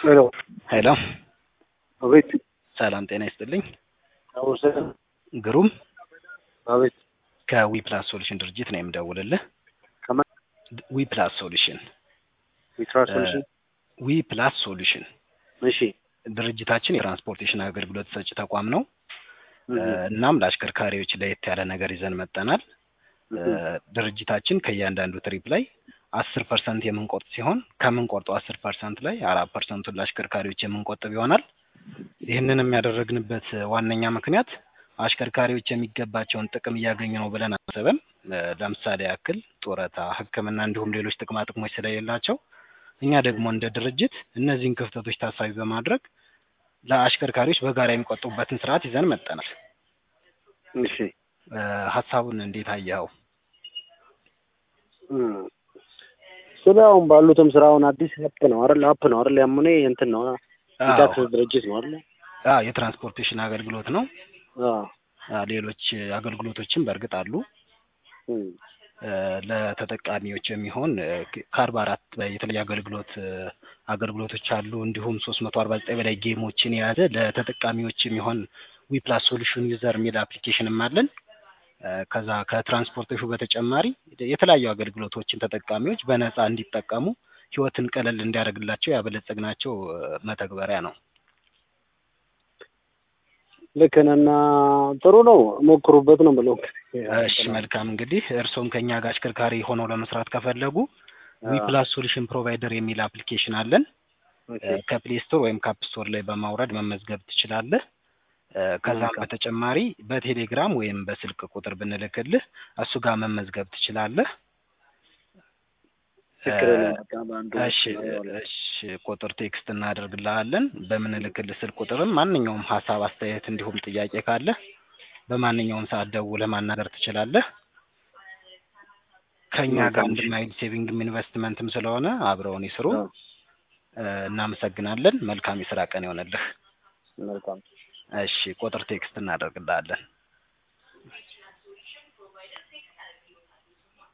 ሄሎ ሄሎ አቤት ሰላም ጤና ይስጥልኝ። አወሰን ግሩም አቤት ከዊ ፕላስ ሶሉሽን ድርጅት ነው የምደውልልህ። ከማን ዊ ፕላስ ሶሉሽን የትራንስፖርቴሽን ዊ ፕላስ ሶሉሽን እሺ ድርጅታችን የትራንስፖርቴሽን አገልግሎት ሰጪ ተቋም ነው። እናም ለአሽከርካሪዎች ለየት ያለ ነገር ይዘን መጠናል። ድርጅታችን ከእያንዳንዱ ትሪፕ ላይ አስር ፐርሰንት የምንቆርጥ ሲሆን ከምንቆርጠው አስር ፐርሰንት ላይ አራት ፐርሰንቱን ለአሽከርካሪዎች የምንቆጥብ ይሆናል። ይህንንም ያደረግንበት ዋነኛ ምክንያት አሽከርካሪዎች የሚገባቸውን ጥቅም እያገኙ ነው ብለን አስበን፣ ለምሳሌ ያክል ጡረታ፣ ሕክምና እንዲሁም ሌሎች ጥቅማ ጥቅሞች ስለሌላቸው እኛ ደግሞ እንደ ድርጅት እነዚህን ክፍተቶች ታሳቢ በማድረግ ለአሽከርካሪዎች በጋራ የሚቆጥቡበትን ስርዓት ይዘን መጠናል። እሺ ሀሳቡን እንዴት አየኸው? ስለ አሁን ባሉትም ስራውን አዲስ አፕ ነው አይደል? አፕ ነው አይደል? ያምኔ እንትን ነው የታክስ ድርጅት ነው አይደል? አዎ የትራንስፖርቴሽን አገልግሎት ነው። አዎ አዎ፣ ሌሎች አገልግሎቶችም በእርግጥ አሉ። እም፣ ለተጠቃሚዎች የሚሆን ከአርባ አራት በላይ የተለያዩ አገልግሎት አገልግሎቶች አሉ። እንዲሁም ሶስት መቶ አርባ ዘጠኝ በላይ ጌሞችን የያዘ ለተጠቃሚዎች የሚሆን ዊፕላስ ሶሉሽን ዩዘር የሚል አፕሊኬሽንም አለን። ከዛ ከትራንስፖርቴሽኑ በተጨማሪ የተለያዩ አገልግሎቶችን ተጠቃሚዎች በነፃ እንዲጠቀሙ ህይወትን ቀለል እንዲያደርግላቸው ያበለጸግናቸው መተግበሪያ ነው። ልክ ነህ እና ጥሩ ነው ሞክሩበት ነው ብለው እሺ መልካም እንግዲህ እርስዎም ከኛ ጋር አሽከርካሪ ሆነው ለመስራት ከፈለጉ ዊፕላስ ሶሉሽን ፕሮቫይደር የሚል አፕሊኬሽን አለን። ከፕሌይ ስቶር ወይም ከአፕ ስቶር ላይ በማውረድ መመዝገብ ትችላለህ። ከዛም በተጨማሪ በቴሌግራም ወይም በስልክ ቁጥር ብንልክልህ እሱ ጋር መመዝገብ ትችላለህ። እሺ እሺ ቁጥር ቴክስት እናደርግልሃለን። በምንልክልህ ስልክ ቁጥርም ማንኛውም ሀሳብ፣ አስተያየት እንዲሁም ጥያቄ ካለ በማንኛውም ሰዓት ደውለህ ማናገር ትችላለህ። ከእኛ ጋር አንድ ማይል ሴቪንግም ኢንቨስትመንትም ስለሆነ አብረውን ይስሩ። እናመሰግናለን። መልካም የስራ ቀን ይሆንልህ። መልካም እሺ ቁጥር ቴክስት እናደርግልሃለን።